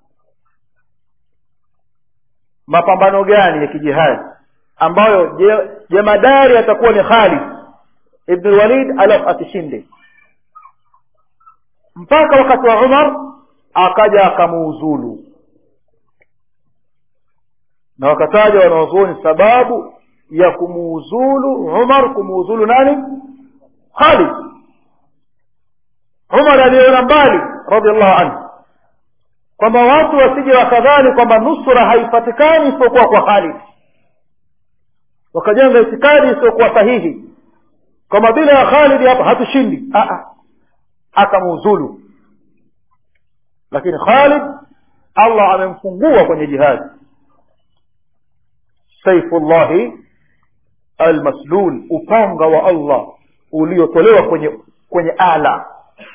mapambano gani ya kijihadi ambayo jemadari atakuwa ni Khalid ibn Walid alafu asishinde mpaka wakati wa umar akaja akamuuzulu na wakataja wanawazuoni sababu ya kumuuzulu umar kumuuzulu nani khalid umar aliyeona mbali radiallahu anhu kwamba watu wasije wakadhani kwamba nusra haipatikani isipokuwa kwa khalid wakajenga itikadi isiyokuwa sahihi kwamba bila ya khalidi hapa hatushindi akamuuzulu lakini khalid allah amemfungua kwenye jihadi saifullahi almaslul upanga wa allah uliotolewa kwenye kwenye ala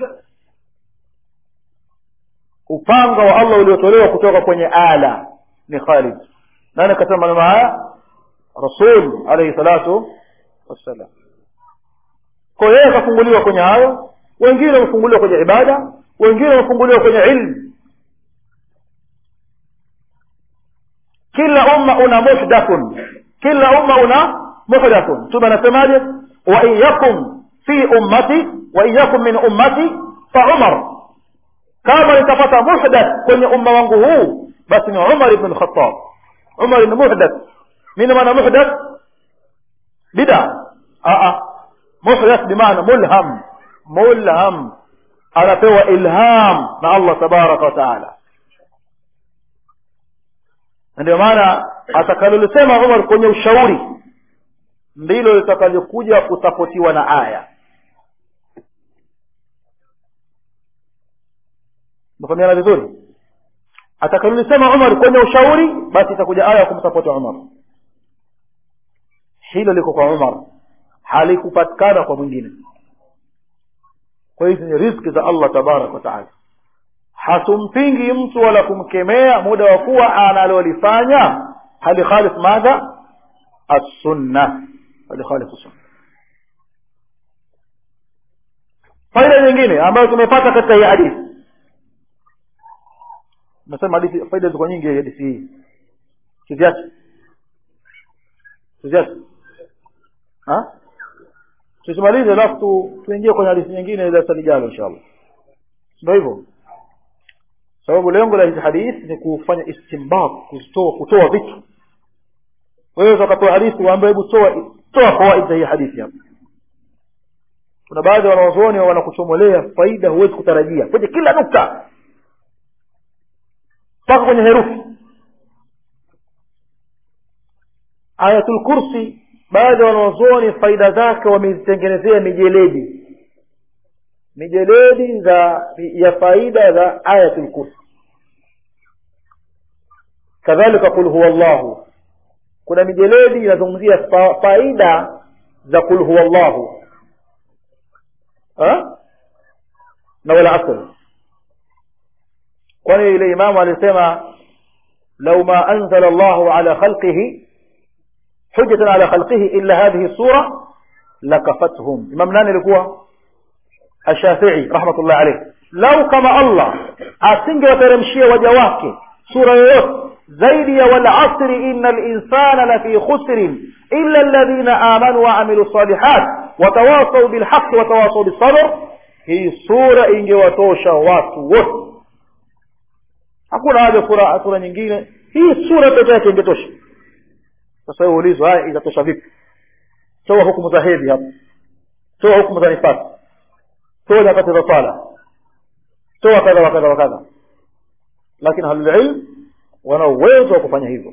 upanga wa allah uliotolewa kutoka kwenye ala ni khalid nani akasema maneno haya rasul alaihi salatu wassalam kwa yeye akafunguliwa kwenye hayo wengine wamefunguliwa kwenye ibada wengine wamefunguliwa kwenye ilmu kila umma una muhdathun kila umma una muhdathun mtume anasemaje wa in yakum fi ummati wa in yakum min ummati fa umar kama nitapata muhdath kwenye umma wangu huu basi ni umar ibn lkhatab umar ni muhdath nini maana muhdath bida muhdath bimaana mulham mulham anapewa ilham na allah tabaraka wa taala ndio maana atakalolisema umar kwenye ushauri ndilo litakalokuja kusapotiwa na aya mefahamiana vizuri atakalolisema umar kwenye ushauri basi itakuja aya ya kumsapoti umar hilo liko kwa umar halikupatikana kwa mwingine kwa hizi ni riski za allah tabaraka wa taala hatumpingi mtu wala kumkemea muda wa kuwa analolifanya halikhalif madha assunna halikhalif sunna faida nyingine ambayo tumepata katika hii hadithi nasema hadithi faida ziko nyingi hadithi hii kiviache kiviache tusimalize alafu tuingie kwenye hadithi nyingine darasa lijalo insha allah ndio hivyo sababu lengo la hizi hadithi ni kufanya istimbat kutoa kutoa vitu wewe ukatoa hadithi waambie hebu toa toa fawaid za hii hadithi hapa kuna baadhi ya wanazuoni wanakuchomolea faida huwezi kutarajia kwenye kila nukta mpaka kwenye herufi ayatul kursi baadhi ya wanazuoni faida zake wamezitengenezea mijeledi mijeledi za ya faida za ayatul kursi kadhalika qul huwa llahu kuna mijeledi inazungumzia fa, faida za qul huwa llahu na wala asr kwani ile imamu alisema lau ma anzala llahu ala khalqihi hujjatan ala khalqihi illa hadhihi sura lakafathum imam nani alikuwa ashafii rahmatullah alayh lau kama allah asingewateremshia waja wake sura yoyote zaidi ya walasri ina linsana lafi khusrin illa alladhina amanu waamilu salihat watawasau bilhaqi watawasau bisabr hii sura ingewatosha watu wote hakuna haja sura sura nyingine hii sura peke yake ingetosha sasa hiyo ulizwa haya itatosha vipi toa hukumu za hedhi hapa toa hukumu za nifasi toa nyakati za sala toa kadha wa kadha wa kadha lakini ahlulilm wana uwezo wa kufanya hivyo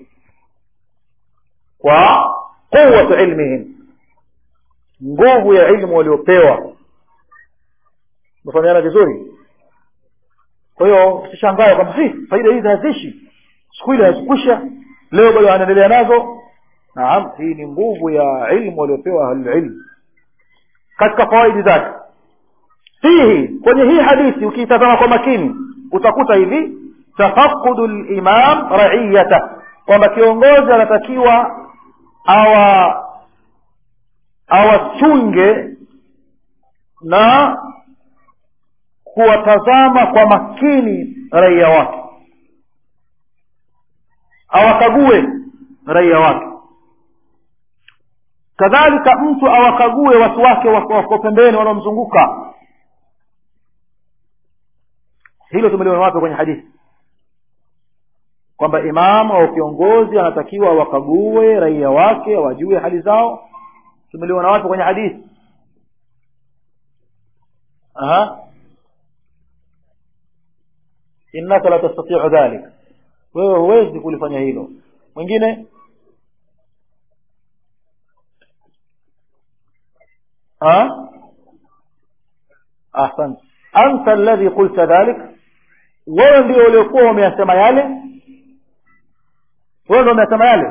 kwa quwatu ilmihim nguvu ya ilmu waliopewa mefahamiana vizuri kwa hiyo usishangae kwamba faida hizi hazishi siku ile hazikwisha leo bado anaendelea nazo naam hii ni nguvu ya ilmu waliopewa ahlulilm katika fawaidi zake fihi kwenye hii hadithi ukiitazama kwa makini utakuta hivi tafaqudu limam raiyata kwamba kiongozi anatakiwa awa awachunge na kuwatazama kwa makini raia wake awakague raia wake kadhalika mtu awakague watu wake wako pembeni wanaomzunguka hilo tumeliona wapi kwenye hadithi kwamba imamu au kiongozi anatakiwa wakague raia wake wajue hali zao tumeliona wapi kwenye hadithi aha innaka la tastatiu dhalik wewe huwezi kulifanya hilo mwingine ها ahsant anta alladhi qulta dhalik wewe ndio uliokuwa umeyasema yale wewe ndio umeyasema yale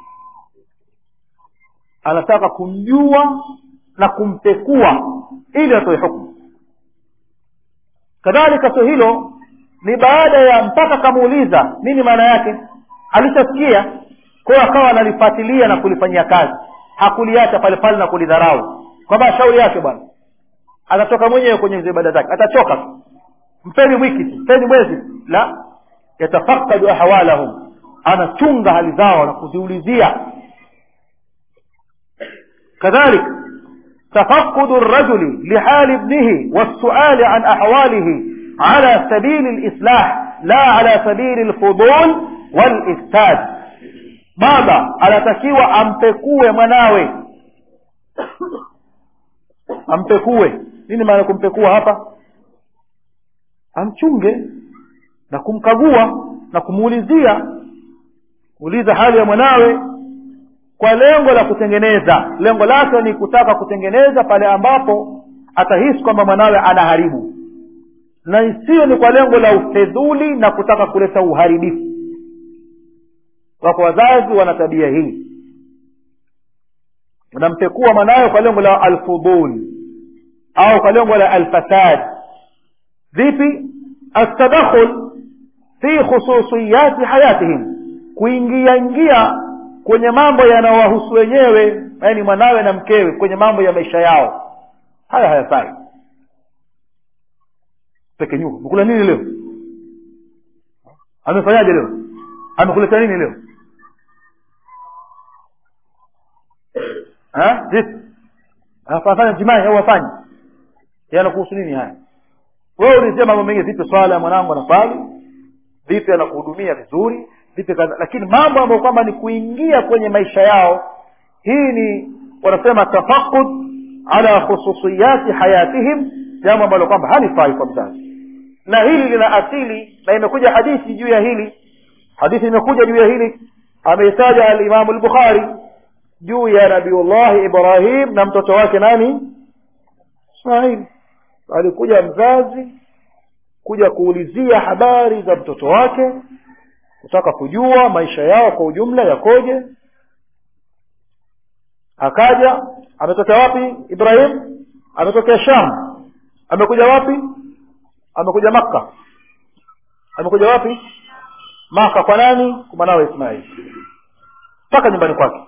anataka kumjua na kumpekua ili atoe hukumu kadhalika sio hilo ni baada ya mpaka kamuuliza nini maana yake alishasikia kwayo akawa analifuatilia na kulifanyia kazi hakuliacha pale pale na kulidharau kwamba shauri yake bwana atatoka mwenyewe kwenye hizo ibada zake atachoka tu mpeni wiki tu mpeni mwezi tu la yatafakadu ahwalahum anachunga hali zao na kuziulizia كذلك تفقد الرجل لحال ابنه والسؤال عن أحواله على سبيل الإصلاح لا على سبيل الفضول والإفساد بابا anatakiwa ampekue mwanawe ampekue nini maana kumpekua hapa amchunge na kumkagua na kumuulizia uliza hali ya mwanawe kwa lengo la kutengeneza lengo lake ni kutaka kutengeneza pale ambapo atahisi kwamba mwanawe anaharibu na isiyo ni kwa lengo la ufedhuli na kutaka kuleta uharibifu wako wazazi wana tabia hii unampekua mwanawe kwa lengo la alfudul au kwa lengo la alfasad vipi altadakhul fi khususiyati hayatihim kuingia ingia kwenye mambo yanayowahusu wenyewe yaani mwanawe na mkewe kwenye mambo ya maisha yao haya hayafai peke nyuko mkula nini leo amefanyaje leo amekuleta nini leo vipi afanya jimai au afanye yanakuhusu nini haya wewe ulizia mambo mengine vipi swala ya mwanangu anaswali vipi anakuhudumia vizuri vipi kadha lakini mambo ambayo kwamba ni kuingia kwenye maisha yao hii ni wanasema tafaqud ala khususiyati hayatihim jambo ambalo kwamba halifai kwa mzazi na hili lina asili na imekuja hadithi juu ya hili hadithi imekuja juu ya hili ameitaja alimamu lbukhari juu ya nabiullahi ibrahim na mtoto wake nani ismail alikuja mzazi kuja kuulizia habari za mtoto wake kutaka kujua maisha yao kwa ujumla yakoje akaja ametokea wapi ibrahim ametokea sham amekuja wapi amekuja makka amekuja wapi maka kwa nani kwa mwanawe ismail mpaka nyumbani kwake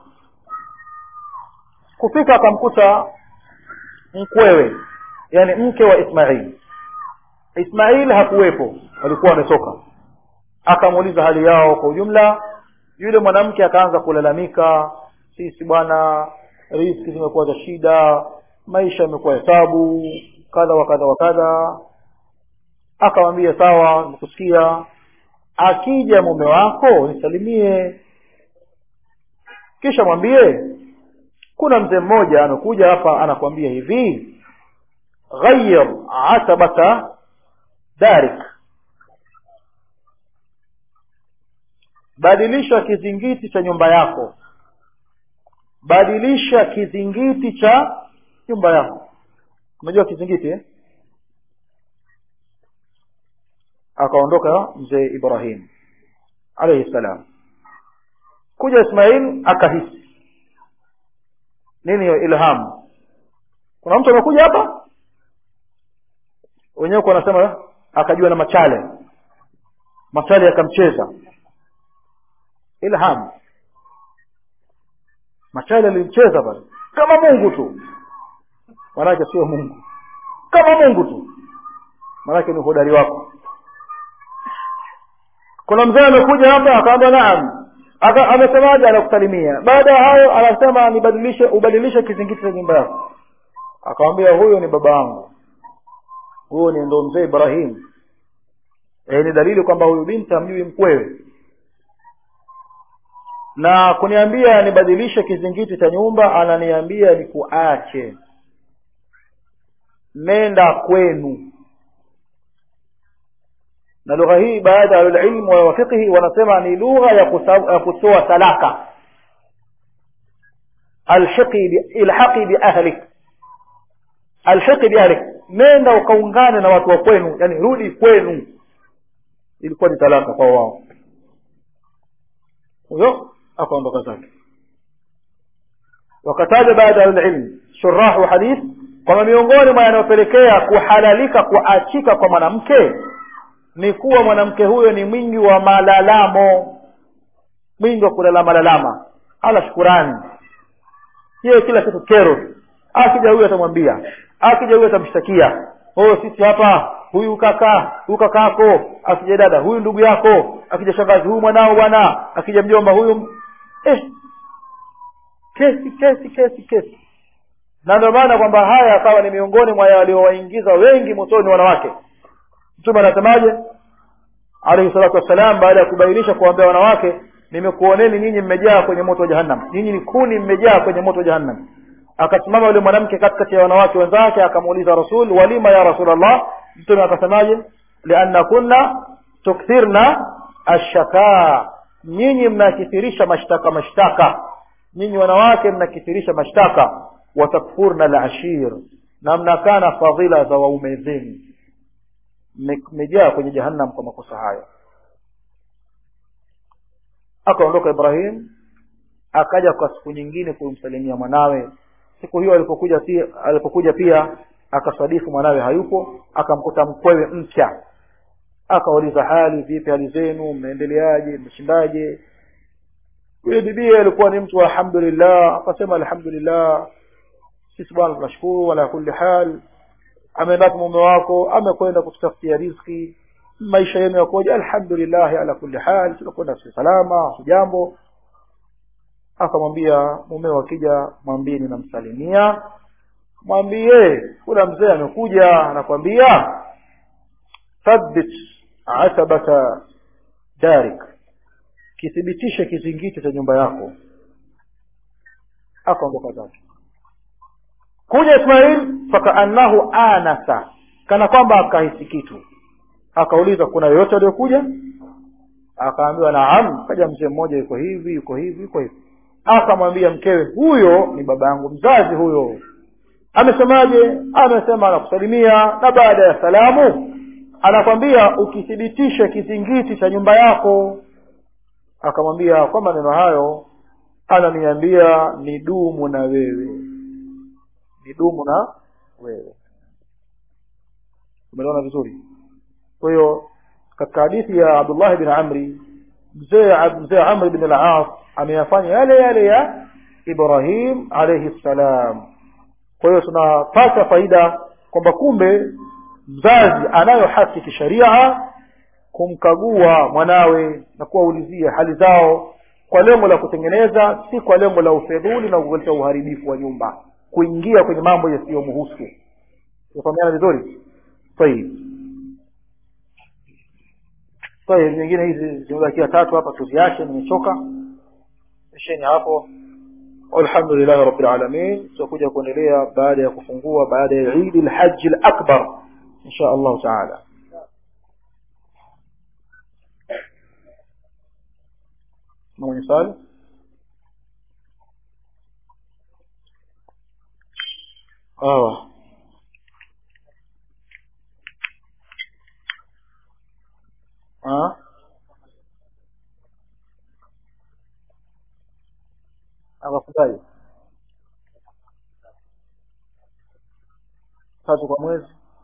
kufika akamkuta mkwewe yani mke wa ismail ismail hakuwepo walikuwa wametoka akamuuliza hali yao kwa ujumla yule mwanamke akaanza kulalamika sisi bwana riski zimekuwa za shida maisha yamekuwa hesabu kadha wa kadha wa kadha akamwambia sawa nikusikia akija mume wako nisalimie kisha mwambie kuna mzee mmoja amekuja hapa anakwambia hivi ghayir atabata darik badilisha kizingiti cha nyumba yako badilisha kizingiti cha nyumba yako unajua kizingiti eh? akaondoka mzee ibrahim alayhi salam kuja ismail akahisi nini hiyo ilham kuna mtu amekuja hapa wenyewe wanasema akajua na machale machale yakamcheza ilham machale alimcheza pale kama mungu tu manake sio mungu kama mungu tu manake ni uhodari wako kuna mzee amekuja hapa akaambia naam Aka, amesemaje anakusalimia baada ya hayo anasema nibadilishe ubadilishe kizingiti cha nyumba yako akamwambia huyo ni baba yangu huyo ni ndo mzee ibrahim e, ni dalili kwamba huyu binti hamjui mkwewe na kuniambia nibadilishe kizingiti cha nyumba ananiambia nikuache nenda kwenu na lugha hii baadhi ya ahlulilmu wa fiqhi wanasema ni lugha ya kusa- ya kutoa talaka alhiqi bi- ilhaqi biahlik alhiqi biahlik nenda ukaungane na watu wa kwenu yani rudi kwenu ilikuwa ni talaka kwa wao huyo akaondoka zake wakataja baada ya ilmu shurahu hadith kwamba miongoni mwa yanayopelekea kuhalalika kuachika kwa mwanamke ni kuwa mwanamke huyo ni mwingi wa malalamo mwingi wa kulalama lalama hala shukurani yeye kila kitu kero tu. akija huyu atamwambia akija huyu atamshtakia oh sisi hapa huyu kaka huyu kakako akija dada huyu ndugu yako akija shangazi huyu mwanao bwana akija mjomba huyu m- eh kesi kesi kesi kesi na ndio maana kwamba haya akawa ni miongoni mwa waliowaingiza wengi motoni wanawake mtume anasemaje alayhi salatu wassalam baada ya kubainisha kuwaambia wanawake nimekuoneni nyinyi mmejaa kwenye moto wa jahannam nyinyi ni kuni mmejaa kwenye moto wa jahannam akasimama yule mwanamke katikati ya wanawake wenzake akamuuliza rasul walima ya rasulallah mtume akasemaje lianna kunna tukthirna ashakaa nyinyi mnakithirisha mashtaka mashtaka nyinyi wanawake mnakithirisha mashtaka watakfurna alashir na mnakana fadhila za waume zenu Mme- mmejaa kwenye jahannam kwa makosa hayo akaondoka ibrahim akaja kwa siku nyingine kumsalimia mwanawe siku hiyo alipokuja pia alipokuja pia akasadifu mwanawe hayupo akamkuta mkwewe mpya akauliza hali vipi hali zenu mnaendeleaje mmeshindaje yule bibie alikuwa ni mtu wa alhamdulillah akasema alhamdulillah sisi bwana tunashukuru ala kulli hal ameenda mume wako amekwenda kututafutia riziki maisha yenu yakoje alhamdulillah ala kulli hal tunakwenda si salama jambo akamwambia mumeo akija mwambie ninamsalimia mwambie kuna mzee amekuja anakwambia thabbit atabata darik kithibitishe kizingiti cha nyumba yako akaondoka zake kuja ismail fakaannahu anasa kana kwamba akahisi kitu akauliza kuna yoyote aliyokuja akaambiwa naam kaja mzee mmoja yuko hivi yuko hivi yuko hivi akamwambia mkewe huyo ni baba yangu mzazi huyo amesemaje amesema anakusalimia na baada ya salamu anakwambia ukithibitishe kizingiti cha nyumba yako akamwambia kwa maneno hayo ananiambia nidumu na wewe nidumu na wewe umeliona vizuri kwa hiyo katika hadithi ya abdullahi bin amri mzee mzee amri bin al-as ameyafanya yale yale ya ibrahim alayhi salam kwa hiyo tunapata faida kwamba kumbe mzazi anayo haki kisheria kumkagua mwanawe na kuwaulizia hali zao kwa lengo la kutengeneza si kwa lengo la ufedhuli na kuleta uharibifu wa nyumba kuingia kwenye mambo yasiyomhusu tufahamiana vizuri tayib tayib nyingine hizi zimebakia tatu hapa tuziache nimechoka isheni hapo walhamdulillahi rabbil alamin tutakuja kuendelea baada ya kufungua baada ya Eid al-Hajj al-Akbar insha Allah taala mwenye swali sawa ah akafungaje tatu kwa mwezi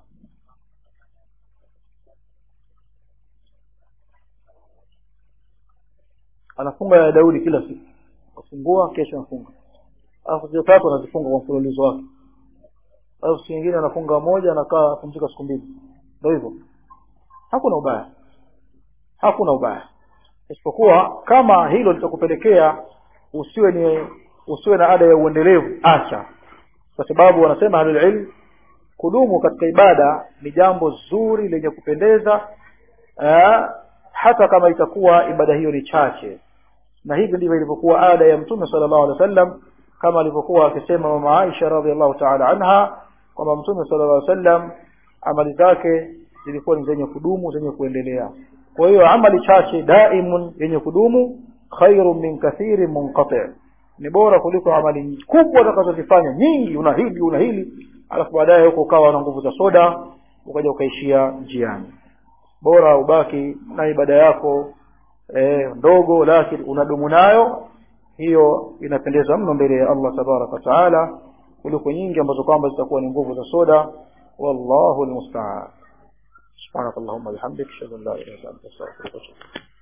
anafunga ya Daudi kila siku afungua kesho anafunga alafu zile tatu anazifunga kwa mfululizo wake alafu siku nyingine anafunga moja anakaa apumzika siku mbili ndio hivyo hakuna ubaya hakuna ubaya isipokuwa kama hilo litakupelekea usiwe ni usiwe na ada ya uendelevu acha kwa sababu wanasema ahlul ilm kudumu katika ibada ni jambo zuri lenye kupendeza eh, hata kama itakuwa ibada hiyo ni chache na hivi ndivyo ilivyokuwa ada ya mtume sallallahu alaihi wasallam kama alivyokuwa akisema mama Aisha radhiallahu ta'ala anha kwamba mtume sallallahu alaihi wasallam amali zake zilikuwa ni zenye kudumu zenye kuendelea kwa hiyo amali chache daimun yenye kudumu khairun min kathirin munqati ni bora kuliko amali kubwa utakazozifanya nyingi una hili una hili alafu baadaye huko ukawa na nguvu za soda ukaja ukaishia njiani bora ubaki na ibada yako eh, ndogo lakini unadumu nayo hiyo inapendeza mno mbele ya Allah tabaraka wa taala kuliko nyingi ambazo kwamba zitakuwa ni nguvu za soda wallahu almusta'an subhanakallahumma bihamdika ashhadu an la ilaha illa anta astaghfiruka wa atubu